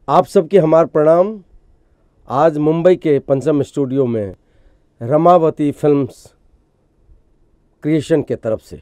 आप सबके हमार प्रणाम आज मुंबई के पंचम स्टूडियो में रमावती फिल्म्स क्रिएशन के तरफ से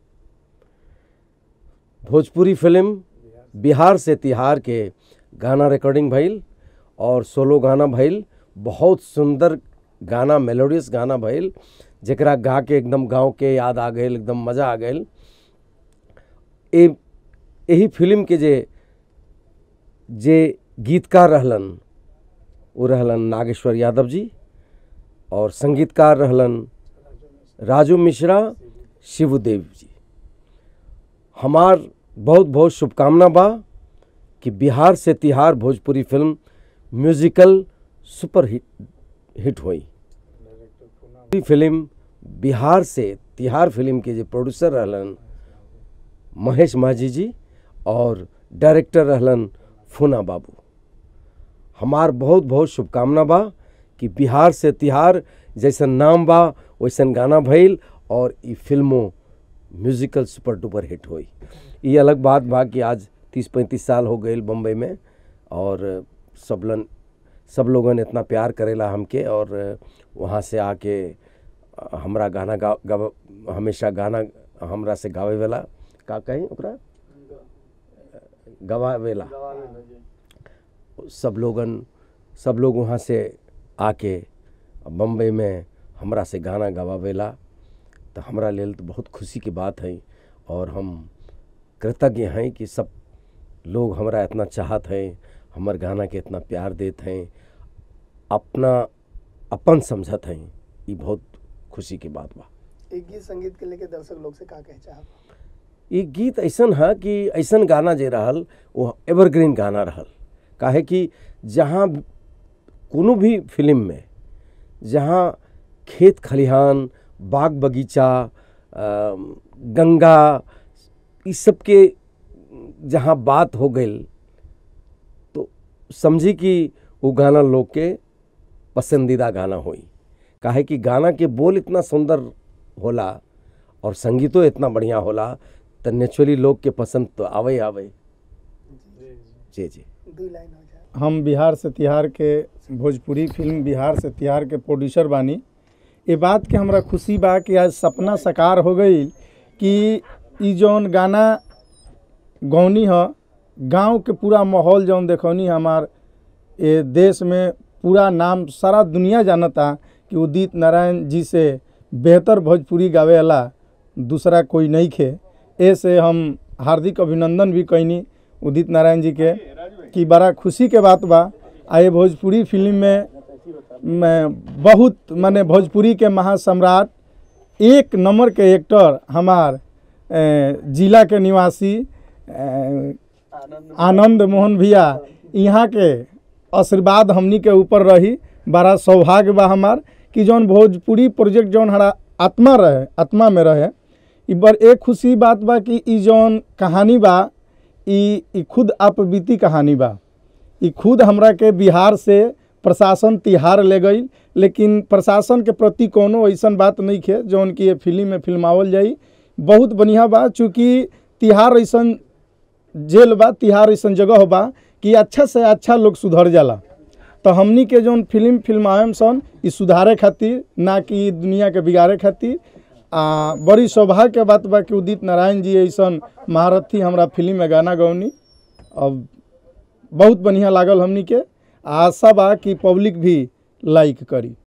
भोजपुरी फिल्म बिहार से तिहार के गाना रिकॉर्डिंग भइल और सोलो गाना भइल बहुत सुंदर गाना मेलोडियस गाना भइल जेकरा गा के एकदम गांव के याद आ गई एकदम मज़ा आ गई ए यही फिल्म के जे जे गीतकार रहलन वो रहलन नागेश्वर यादव जी और संगीतकार रहलन राजू मिश्रा शिवदेव जी हमार बहुत बहुत शुभकामना बा कि बिहार से तिहार Bhojpuri film musical super hit hit हुई ई फिल्म बिहार से तिहार फिल्म के जो प्रोड्यूसर रहलन महेश माझी जी और डायरेक्टर रहलन फूना बाबू हमार बहुत बहुत शुभकामना बा कि बिहार से तिहार जैसन नाम बा वैसन गाना भइल और ई फिल्मों म्यूजिकल सुपर डुपर हिट हुई ये अलग बात बा कि आज तीस पैंतीस साल हो गए बम्बई में और सबलन सब लोगन इतना प्यार करेला हमके और वहाँ से आके हमरा गाना गा गाव हमेशा गाना हमरा से गावे वाला का कहीं ओकरा गवावेला सब लोगन सब लोग वहाँ से आके बम्बई में हमरा से गाना गवावेला तो हमरा लेल तो बहुत खुशी की बात है और हम कृतज्ञ हैं कि सब लोग हमरा इतना चाहत हैं हमर गाना के इतना प्यार देत हैं अपना अपन समझत हैं ये बहुत खुशी की बात बा एक गीत संगीत के लेके दर्शक लोग से का कहे चाहब ये गीत ऐसन है कि ऐसन गाना जे रहल वो एवरग्रीन गाना रहल काहे कि जहाँ कोनो भी फिल्म में जहाँ खेत खलिहान बाग बगीचा अ, गंगा इस सब के जहाँ बात हो गई तो समझी कि वो गाना लोग के पसंदीदा गाना हुई काहे कि गाना के बोल इतना सुंदर होला और संगीतो इतना बढ़िया होला तो नेचुरली लोग के पसंद तो आवे आवे जी जी दू लाइन हो जाए हम बिहार से तिहार के भोजपुरी फिल्म बिहार से तिहार के प्रोड्यूसर बानी ये बात के हमरा खुशी बा कि आज सपना साकार हो गई कि ई जौन गाना गौनी ह गांव के पूरा माहौल जौन देखौनी हमार ये देश में पूरा नाम सारा दुनिया जानता कि उदित नारायण जी से बेहतर भोजपुरी गावे वाला दूसरा कोई नहीं खे ऐसे हम हार्दिक अभिनंदन भी कैनी उदित नारायण जी के कि बड़ा खुशी के बात बा आए भोजपुरी फिल्म में में बहुत माने भोजपुरी के महासम्राट एक नंबर के एक्टर हमार ए, जिला के निवासी ए, आनंद मोहन भैया यहाँ के आशीर्वाद हमनी के ऊपर रही बड़ा सौभाग्य बा हमार कि जौन भोजपुरी प्रोजेक्ट जौन हमारा आत्मा रहे आत्मा में रहे ई बर एक खुशी बात बा कि ई जौन कहानी बा ई ई खुद आपबीती कहानी बा ई खुद हमरा के बिहार से प्रशासन तिहार ले गई लेकिन प्रशासन के प्रति कोनो ऐसन बात नहीं खे जौन कि ये फिल्म में फिल्मावल जाई बहुत बढ़िया बा चूँकि तिहार ऐसन जेल बा तिहार ऐसन जगह बा कि अच्छा से अच्छा लोग सुधर जाला तो हमनी के जौन फिल्म फिल्माएम सन ई सुधारे खातिर ना कि दुनिया के बिगाड़े खातिर आ बड़ी सौभाग्य के बात बा कि उदित नारायण जी ऐसन महारथी हमरा फिल्म में गाना गौनी अब बहुत बढ़िया लागल हमनी के आशा बा कि पब्लिक भी लाइक करी